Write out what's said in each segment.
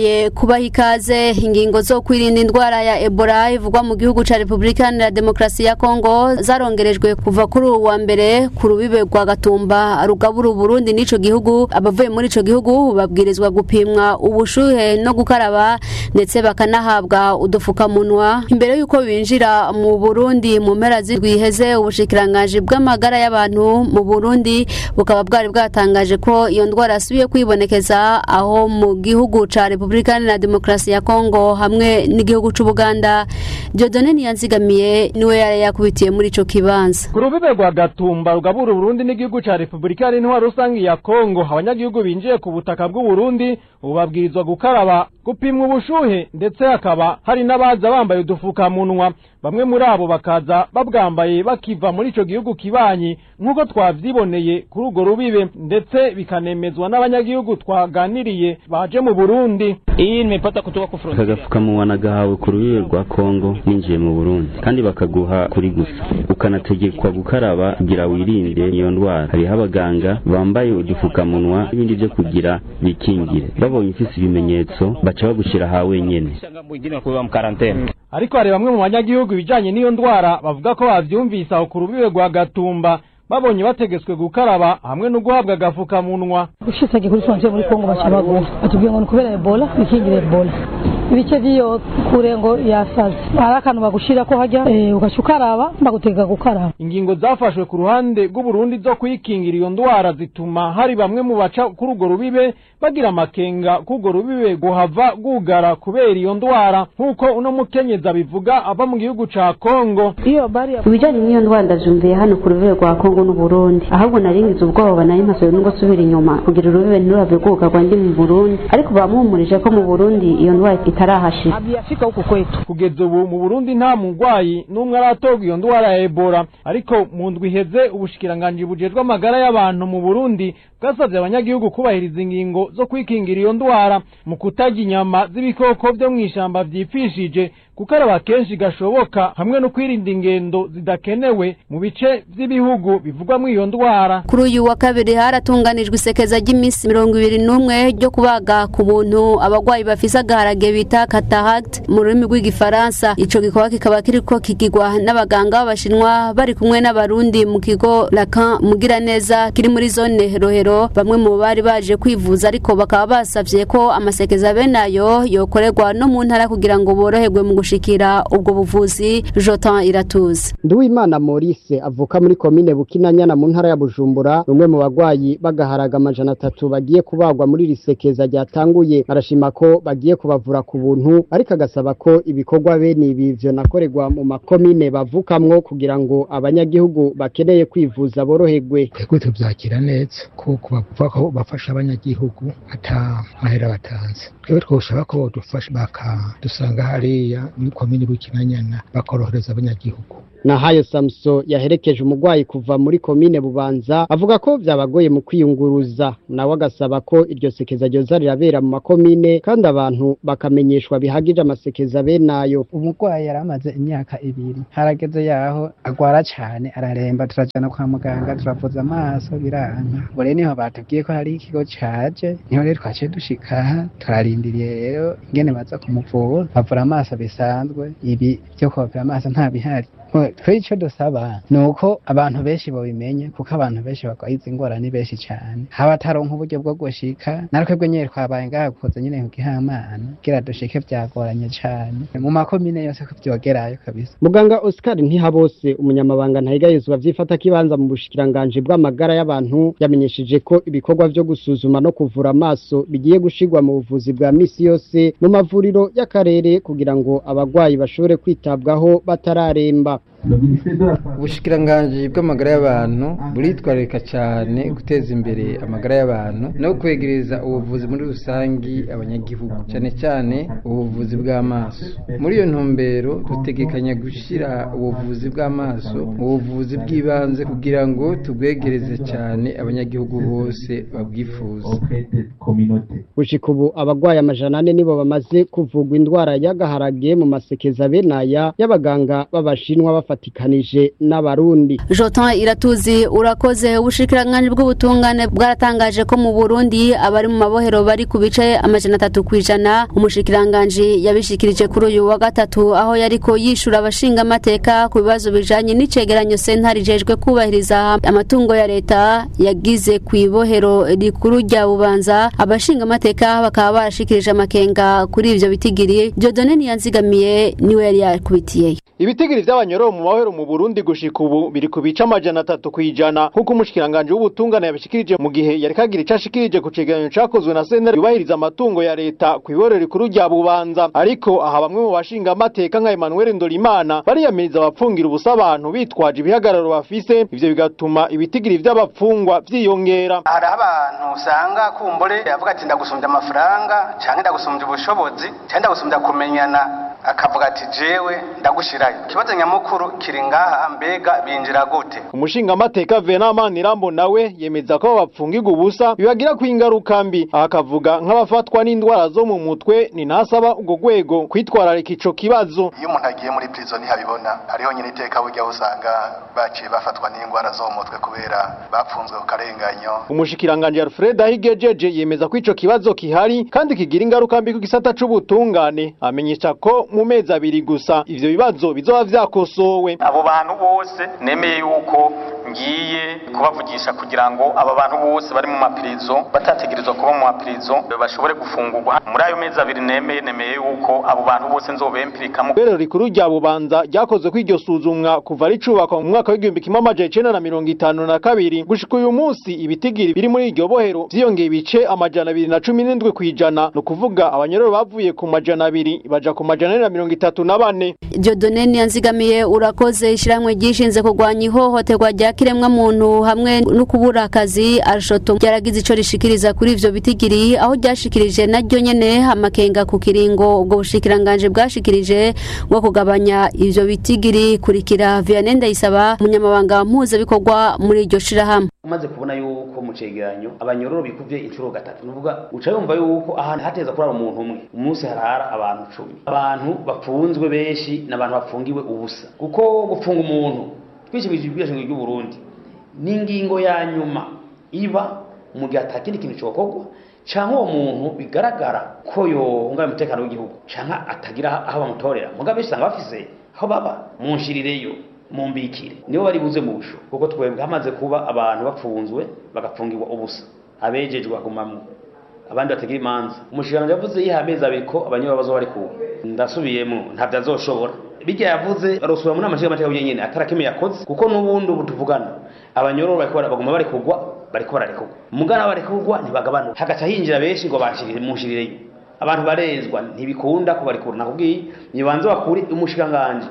Ye kubaha ikaze ingingo zo kwirinda indwara ya Ebola ivugwa mu gihugu ca Republika Iharanira Demokarasi ya Kongo zarongerejwe kuva kuri ubu wa mbere ku rubibe rwa Gatumba rugabura Burundi n'ico gihugu abavuye muri ico gihugu babwirizwa gupimwa ubushuhe no gukaraba ndetse bakanahabwa udufukamunwa imbere y'uko binjira mu Burundi mu mpera z'indwiheze ubushikiranganji bw'amagara y'abantu mu Burundi bukaba bwari bwatangaje ko iyo ndwara yasubiye kwibonekeza aho mu gihugu ca Republika Iharanira Demokarasi ya Kongo hamwe n'igihugu c'Ubuganda Dieudonne Niyanzigamiye niwe yari yakubitiye muri ico kibanza ku rubibe rwa gatumba rugabura uburundi n'igihugu ca repubulika yari intwaro rusange ya kongo abanyagihugu binjiye ku butaka bw'uburundi ubu babwirizwa gukaraba gupimwa ubushuhe ndetse hakaba hari n'abaza bambaye udufukamunwa bamwe muri abo bakaza babwambaye bakiva muri ico gihugu kibanyi nk'uko twavyiboneye kuri urwo rubibe ndetse bikanemezwa n'abanyagihugu twaganiriye baje mu burundi iyi nimepata kutoka ku frontier kagafukamunwa nagahawe ku rubibe rwa kongo ninjiye mu burundi kandi bakaguha kuri gusa ukanategekwa gukaraba kugira wirinde iyo ndwara hariho abaganga bambaye udufukamunwa n'ibindi vyo kugira bikingire babonye ufise ibimenyetso baca bagushira ha wenyene shanga mwingine wa kuwa mkarantene ariko hari bamwe mu banyagihugu ibijanye n'iyo ndwara bavuga ko bavyumvise aho ku rubibe rwa gatumba babonye bategetswe gukaraba hamwe no guhabwa agafukamunwa ushitse kuri frontier muri Kongo baca baguha batubwiye ngo ni kubera Ebola bikingire Ebola ibice vy'iyo kure ngo yasaze hari akantu bagushira ko hajya eh, ugaca ukaraba bagutega gukaraba ingingo zafashwe ku ruhande rw'uburundi zo kwikingira iyo ndwara zituma hari bamwe mu baca kuri urwo rubibe bagira amakenga k'urwo rubibe guhava rwugara kubera iyo ndwara nk'uko uno mukenyezi abivuga ava mu gihugu ca kongo iyo bari ibijyanye n'iyo ndwara ndavyumviye hano ku rubibe rwa kongo n'uburundi ahubwo naringize ubwoba nari mpasoye nubwo subira inyuma kugira urubibe ntirurave rwugarwa ndi mu burundi ariko bamuhumurije ko mu burundi iyo ndwara itarahashira abiyafika huku kwetu kugeza ubu mu burundi nta murwayi n'umwe aratorwa iyo ndwara ya ebola ariko mu ndwi iheze ubushikiranganji bujejwe amagara y'abantu mu burundi bwasabye abanyagihugu kubahiriza ingingo zo kwikingira iyo ndwara mu kutarya inyama z'ibikoko vyo mw'ishamba vyipfishije gukaraba kenshi gashoboka hamwe no kwirinda ingendo zidakenewe mu bice vy'ibihugu bivugwamwo iyo ndwara kuri uyu wa kabiri haratunganijwe isekeza ry'iminsi mirongo ibiri n'umwe ryo kubaga ku buntu abagwayi bafise agaharage bita cataract mu rurimi rw'igifaransa ico gikorwa kikaba kiriko kigirwa n'abaganga b'abashinwa bari kumwe n'abarundi mu kigo Lacan Mugiraneza kiri muri zone Rohero bamwe mu bari baje kwivuza ariko bakaba basavye ko amasekeza bene ayo yokorerwa no mu ntara kugira ngo boroherwe mu gushikira ubwo buvuzi Jotan Iratuze Nduwimana Maurice avuka muri komine Bukinanyana mu ntara ya Bujumbura umwe mu bagwayi bagaharaga amajana atatu bagiye kubagwa muri risekeza ryatanguye arashima ko bagiye kubavura ku buntu ariko agasaba ko ibikorwa bene ibi vyo nakorerwa mu makomine bavukamwo kugira ngo abanyagihugu bakeneye kwivuza boroherwe twebwe tuvyakira neza kuko bavuga ko bafasha abanyagihugu ata mahera batanze twebwe twoshaka ko bodufasha bakadusanga hariya muri komine Bukinanyana bakorohereza abanyagihugu Nahayo Samso yaherekeje umugwayi kuva muri komine Bubanza avuga ko vyabagoye mu kwiyunguruza nawe agasaba ko iryo sekeza ryoza rirabera mu makomine kandi abantu bakamenyeshwa bihagije amasekeza benayo umurwayi yaramaze imyaka ibiri harageze yaho agwara cane araremba turajana kwa muganga turavuza amaso biranka ngo rero niho batubwiye ko hari ikigo caje niho rero twaciye dushika turarindiriye rero ingene baza kumuvura bavura amaso bisanzwe ibi vyo kubavura amaso nta bihari twe icyo dusaba ni uko abantu benshi babimenye kuko abantu benshi barwaye izi ngwara ni benshi cyane haba ataronka uburyo bwo gushika natwebwe nyine twabaye ngaha kuza nyine kugihamana kugira dushike byagoranye cyane mu makomine yose ko byogerayo kabisa muganga Oscar Ntihabose umunyamabanga ntayigayezwa vyifata kibanza mu bushikiranganje bw'amagara y'abantu yamenyesheje ko ibikorwa vyo gusuzuma no kuvura amaso bigiye gushigwa mu buvuzi bwa misi yose mu mavuriro y'akarere kugira ngo abagwayi bashobore kwitabwaho batararemba ubushikiranganji bw'amagara y'abantu buritwararika cyane guteza imbere amagara y'abantu no kwegereza ubuvuzi muri rusangi abanyagihugu cyane cyane ubuvuzi bw'amaso muri iyo ntumbero dutegekanya gushyira ubuvuzi bw'amaso mu buvuzi bw'ibanze kugira ngo tubwegereze cyane abanyagihugu bose babwifuza gushika ubu abagwayi amajana ane nibo bamaze kuvugwa indwara y'agaharage mu masekeza benaya y'abaganga b'abashinwa bafata bafatikanije n'abarundi Jotan Iratuzi urakoze ubushikiranganje bw'ubutungane bwaratangaje ko mu Burundi abari mu mabohero bari ku bice amajana atatu kwijana umushikiranganje yabishikirije kuri uyu wa gatatu aho yariko yishura abashinga amateka ku bibazo bijanye n'icegeranyo sentare ijejwe kubahiriza amatungo ya leta yagize ku ibohero rikuru rya Bubanza abashinga amateka bakaba barashikirije amakenga kuri ivyo bitigiri Dieudonne Niyanzigamiye niwe yari yakubitiyeyo ibitigiri vy'abanyororo mu mahoro mu Burundi gushika ubu biri ku bice amajana atatu kwijana nk'uko umushikiranganje w'ubutungane yabishikirije mu gihe yari kagira ico ashikirije ku cegeranyo cakozwe na sentare yubahiriza amatungo ya leta ku iboro rikuru rya Bubanza ariko aha bamwe mu bashinga amateka nka Emmanuel Ndorimana bariyamiriza abapfungira ubusa abantu bitwaje ibihagararo bafise ivyo bigatuma ibitigiri vy'abapfungwa vyiyongera hari abantu usanga kumbure avuga ati ndagusumbya amafaranga canke ndagusumbya ubushobozi canke ndagusumbya kumenyana akavuga ati jewe ndagushirayo ikibazo nyamukuru kiri ngaha mbega binjira gute umushinga amateka Venamani Irambo nawe yemeza ko bapfungirwa ubusa bibagira ku ingaruka mbi aha akavuga nk'abafatwa n'indwara zo mu mutwe ni nasaba ubwo rwego kwitwararika ico kibazo iyo umuntu agiye muri prison ntihabibona hariho nyine iteka burya usanga baciye bafatwa n'indwara zo mu mutwe kubera bapfunzwe ku karenganyo umushikiranganje Alfred Ahigejeje yemeza ko ico kibazo kihari kandi kigira ingaruka mbi ku gisata c'ubutungane amenyesha ko mu mezi abiri gusa ivyo bibazo bizoba vyakosowe abo bantu bose nemeye yuko ngiye kubavugisha kugira ngo aba bantu bose bari mu mapirizo batategerezwa kuba mu mapirizo bashobore gufungurwa muri ayo mezi abiri nemeye nemeye yuko abo bantu bose nzobempirikamo Ibero rikuru rya Bubanza ryakozwe ko iryo suzumwa kuva ricubakwa mu mwaka w'igihumbi kimwe amajana icenda na mirongo itanu na kabiri gushika uyu munsi ibitigiri biri muri iryo bohero vyiyongeye ibice amajana abiri na cumi n'indwi kw'ijana ni ukuvuga abanyororo bavuye ku majana abiri baja ku majana ane na mirongo itatu na bane Dieudonne Niyanzigamiye urakoze ishiramwe ryishinze kurwanya ihohoterwa rya kiremwa muntu hamwe no kubura akazi arshoto ryaragize ico rishikiriza kuri ivyo bitigiri aho ryashikirije naryo nyene amakenga ku kiringo ubwo bushikiranganje bwashikirije bwo kugabanya ivyo bitigiri kurikira Vianney Ndayisaba umunyamabanga mpuzabikorwa muri iryo shirahamwe umaze kubona yuko mu cegeranyo abanyororo bikuvye inshuro gatatu nuvuga uca yumva yuko ahantu hateza kurara umuntu umwe umunsi harara abantu cumi abantu bapfunzwe benshi n'abantu bapfungiwe ubusa kuko gufunga umuntu twishimije ibwirizwa ry'u Burundi n'ingingo ya nyuma iba mu gihe atakindi kintu cokorwa canke uwo muntu bigaragara ko yohungabanya umutekano w'igihugu canke atagira aho bamutorera muga benshi usanga bafise aho baba munshirireyo mumbikire nibo bari buze mu busho kuko twebwe hamaze kuba abantu bapfunzwe bagapfungirwa ubusa abejejwe bagumamwo abandi batagira imanza umushikiranganje yavuze yiha amezi abiri ko abanyororo bazoba bari kuba ndasubiyemo ntavyo azoshobora bijya yavuze arosubira mu nama nshingamateka yenyene atarakimwe yakoze kuko n'ubundi ubu tuvugana abanyororo bariko baguma bari kugwa bariko bararekurwa mugana barekurwa ntibagabanuka hagaca hinjira benshi ngo banshirire munshirireyo abantu barezwa ntibikunda ko barikura nakubwiye nibanze bakuri umushikanganje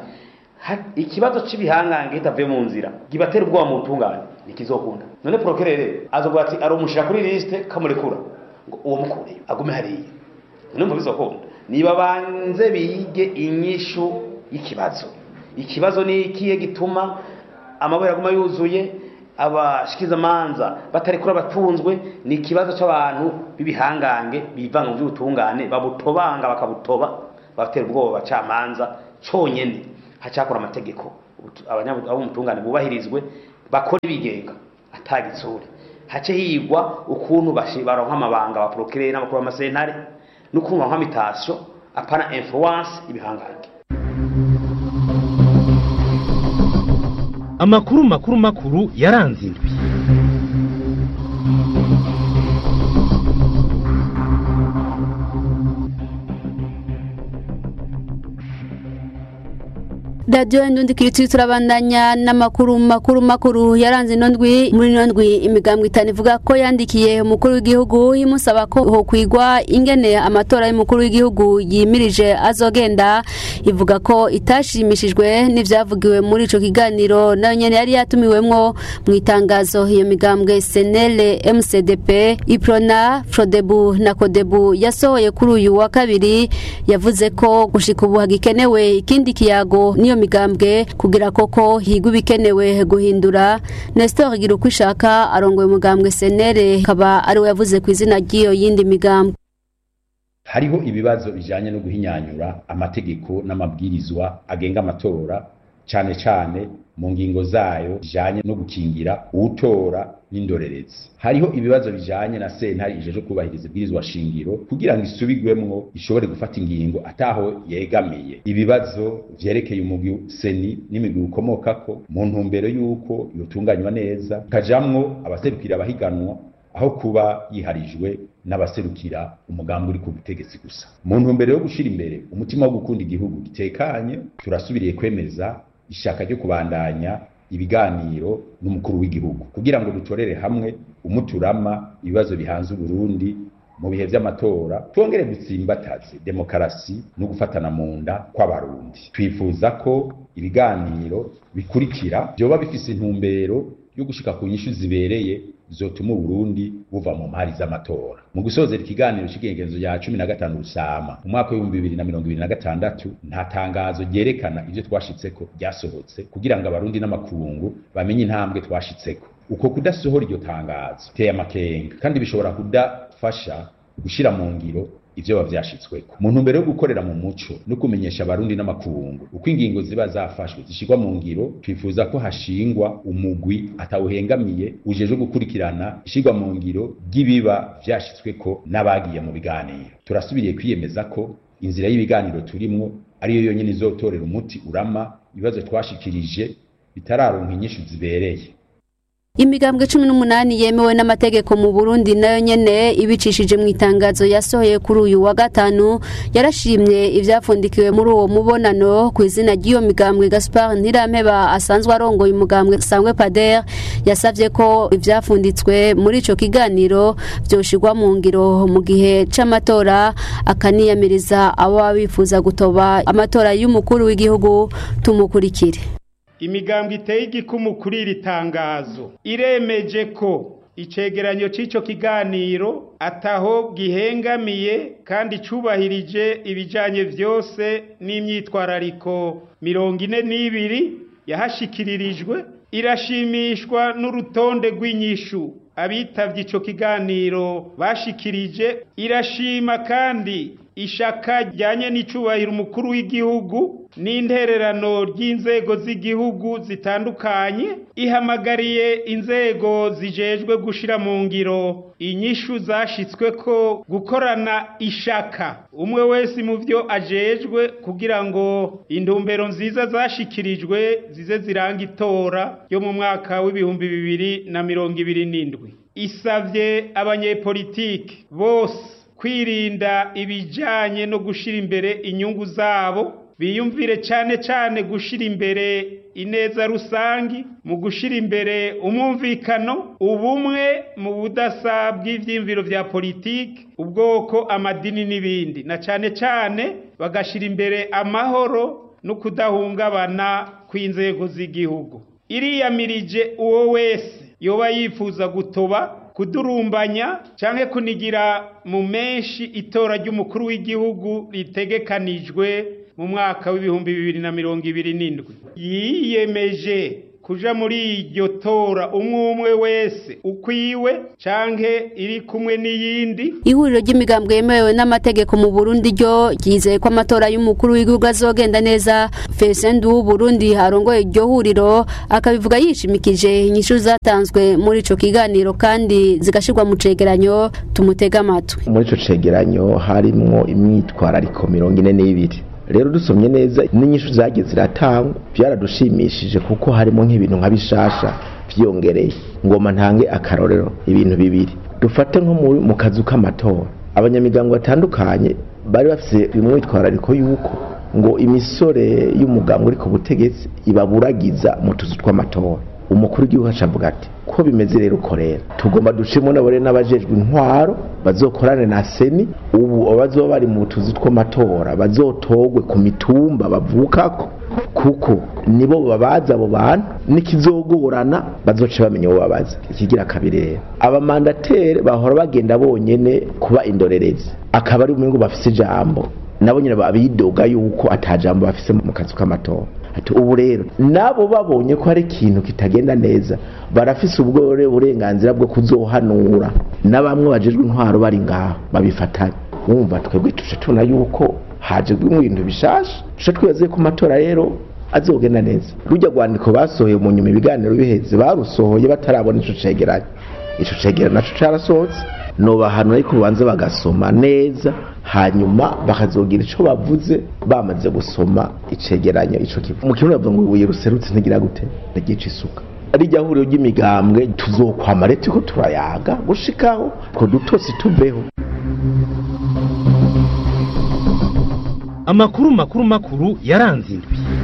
ikibazo cy'ibihangange kitavuye mu nzira gibatera ubwoba mu butungane ntikizokunda none prokerere azovuga ati aromushira kuri liste kamurekura ngo uwo mukureyo agume hariya numva bizokunda niba banze bige inyishu y'ikibazo ikibazo ni ikihe gituma amabere aguma yuzuye abashikizamanza batarekura abatunzwe ni ikibazo cy'abantu b'ibihangange bivanga mu by'ubutungane babutobanga bakabutoba babatera ubwoba abacamanza cyonyine hacakora amategeko ab'umutungane bubahirizwe bakora ibigenga atagitsure hace higwa ukuntu baronka amabanga abaprokirere n'abakuru b'amasentare n'ukuntu baronka imitasyo apana influence ibihangange amakuru makuru makuru yaranze indwi radiyo indundi kiritiri turabandanya n'amakuru makuru makuru yaranze ino ndwi muri ino ndwi imigambwe itanu ivuga ko yandikiye umukuru w'igihugu imusaba ko hokwigwa ingene amatora y'umukuru w'igihugu yimirije azogenda ivuga ko itashimishijwe n'ivyavugiwe muri ico kiganiro nayo nyene yari yatumiwemwo mu itangazo iyo migambwe senele mcdp iprona frodebu na kodebu yasohoye kuri uyu wa kabiri yavuze ko gushika ubu hagikenewe ikindi kiyago niyo migambwe kugira koko higwa ibikenewe guhindura Nestor gira uko ishaka arongoye umugambwe senere akaba ariwe yavuze ku izina ry'iyo yindi migambwe hariho ibibazo bijanye no guhinyanyura amategeko n'amabwirizwa agenga amatora cane cane mu ngingo zayo zijanye no gukingira uwutora n'indorerezi hariho ibibazo bijanye na sentare ijeje kubahiriza ibwirizwa shingiro kugira ngo isubigwemwo ishobore gufata ingingo ataho yegamiye ibibazo vyerekeye umugwi seni n'imigwi ukomokako mu ntumbero y'uko yotunganywa neza kajamwo abaserukira abahiganwa aho kuba yiharijwe n'abaserukira umugambi uri ku butegetsi gusa mu ntumbero yo gushira imbere umutima wo gukunda igihugu gitekanye turasubiriye kwemeza ishaka ryo kubandanya ibiganiro n'umukuru w'igihugu kugira ngo dutorere hamwe umuturama ibibazo bihanze Burundi mu bihe vy'amatora twongere dutsimbataze demokarasi no gufatana mu nda kw'abarundi twifuza ko ibiganiro bikurikira vyoba bifise intumbero yo gushika ku nyishu zibereye zotuma Burundi buva mu mpari z'amatora mu gusozera ikiganiro cy'igengezo ya cumi na gatanu rusama mu mwaka w'ibihumbi bibiri na mirongo ibiri na gatandatu nta tangazo ryerekana ivyo twashitseko ryasohotse kugira ngo abarundi n'amakungu bamenye intambwe twashitseko uko kudasohora iryo tangazo teye amakenga kandi bishobora kudafasha gushira mu ngiro ivyo bavyashitsweko mu ntumbero yo gukorera mu muco no kumenyesha abarundi n'amakungu uko ingingo ziba zafashwe zishirwa mu ngiro twifuza ko hashingwa umugwi atawuhengamiye ujejwe gukurikirana ishirwa mu ngiro ry'ibiba vyashitsweko n'abagiye mu biganiro turasubiriye kwiyemeza ko inzira y'ibiganiro turimwo ariyo yonyene izotorera umuti urama ibibazo twashikirije bitararonka inyishu zibereye imigambwe cumi n'umunani yemewe n'amategeko mu burundi nayo nyene ibicishije mu itangazo yasohoye kuri uyu wa gatanu yarashimye ivyapfundikiwe muri uwo mubonano ku izina ry'iyo migambwe gaspar ntirampeba asanzwe arongoye umugambwe sangwe pader yasavye ko ivyapfunditswe muri ico kiganiro vyoshirwa mu ngiro mu gihe c'amatora akaniyamiriza abo baba bifuza gutoba amatora y'umukuru w'igihugu tumukurikire imigambwe iteye igikumu kuri iri tangazo iremeje ko icegeranyo c'ico kiganiro ataho gihengamiye kandi cubahirije ibijanye vyose n'imyitwarariko mirongo ine n'ibiri yahashikiririjwe irashimishwa n'urutonde rw'inyishu abitavye ico kiganiro bashikirije irashima kandi ishaka ryanye n'icubahiro umukuru w'igihugu n'intererano ry'inzego z'igihugu zitandukanye ihamagariye inzego zijejwe gushira mu ngiro inyishu zashitsweko gukorana ishaka umwe wese mu vyo ajejwe kugira ngo intumbero nziza zashikirijwe zize ziranga itora yo mu mwaka w'ibihumbi bibiri na mirongo ibiri n'indwi isavye abanyepolitiki bose kwirinda ibijanye no gushira imbere inyungu zabo biyumvire cyane cyane gushira imbere ineza rusangi mu gushira imbere umwumvikano ubumwe mu budasa bw'ivyimviro vya politiki ubwoko amadini n'ibindi na cyane cyane bagashira imbere amahoro no kudahungabana kw'inzego z'igihugu iriyamirije uwo wese yoba yifuza gutoba kudurumbanya canke kunigira mu menshi itora ry'umukuru w'igihugu ritegekanijwe mu mwaka w'ibihumbi bibiri na mirongo ibiri n'indwi yiyemeje kuja muri iryo tora umwe umwe wese ukwiwe canke iri kumwe n'iyindi ihuriro ry'imigambwe yemewe n'amategeko mu Burundi ryo ryizeye ko amatora y'umukuru w'igihugu azogenda neza Felicien du Burundi harongoye iryo huriro akabivuga yishimikije inyishu zatanzwe muri ico kiganiro kandi zigashirwa mu cegeranyo tumutega amatwi muri ico cegeranyo harimwo imyitwarariko mirongo ine n'ibiri rero dusomye neza n'inyishu zagiye ziratangwa byaradushimishije kuko harimo nk'ibintu nka bishasha byiyongereye ngoma ntange akarorero ibintu bibiri dufate nko mu kazu k'amatora abanyamigango batandukanye bari bafite umwitwarariko y'uko ngo imisore y'umuganga uri ku butegetsi ibaburagiza mu tuzu tw'amatora umukuru w'igihugu acavuga ati ko bimeze rero uko rero tugomba ducemo nabore n'abajejwe intwaro bazokorane na seni ubu abazoba bari mu tuzi tw'amatora bazotogwe ku mitumba bavukako kuko nibo babaza abo bantu n'ikizogorana bazoca bamenya uwo babaza ikigira kabiri rero abamandatere bahora bagenda bonyene kuba indorerezi akaba ari umwe ngo bafise ijambo nabo nyine abidoga yuko atajambo bafise mu kazu k'amatora ati ubu rero nabo babonye ko hari ikintu kitagenda neza barafise ubwo burenganzira bwo kuzohanura na bamwe bajejwe intwaro bari ngaho babifatanya wumva twebwe tuje tubona yuko haje ibintu bishasha tuje twibaze ko amatora rero azogenda neza rujya rwandiko basohoye mu nyuma ibiganiro biheze barusohoye batarabona ico cegeranyo ico cegeranyo naco carasohotse nobahanura ariko bubanza bagasoma neza hanyuma bakazogira ico bavuze bamaze gusoma icegeranyo ico kivu mu kirundi bavuga ngo ibuye ruserutse ntigira gute ntigica isuka rijya huriro ry'imigambwe tuzokwama leta turiko turayaga gushikaho ko dutosi tuveho amakuru makuru makuru yaranze indwi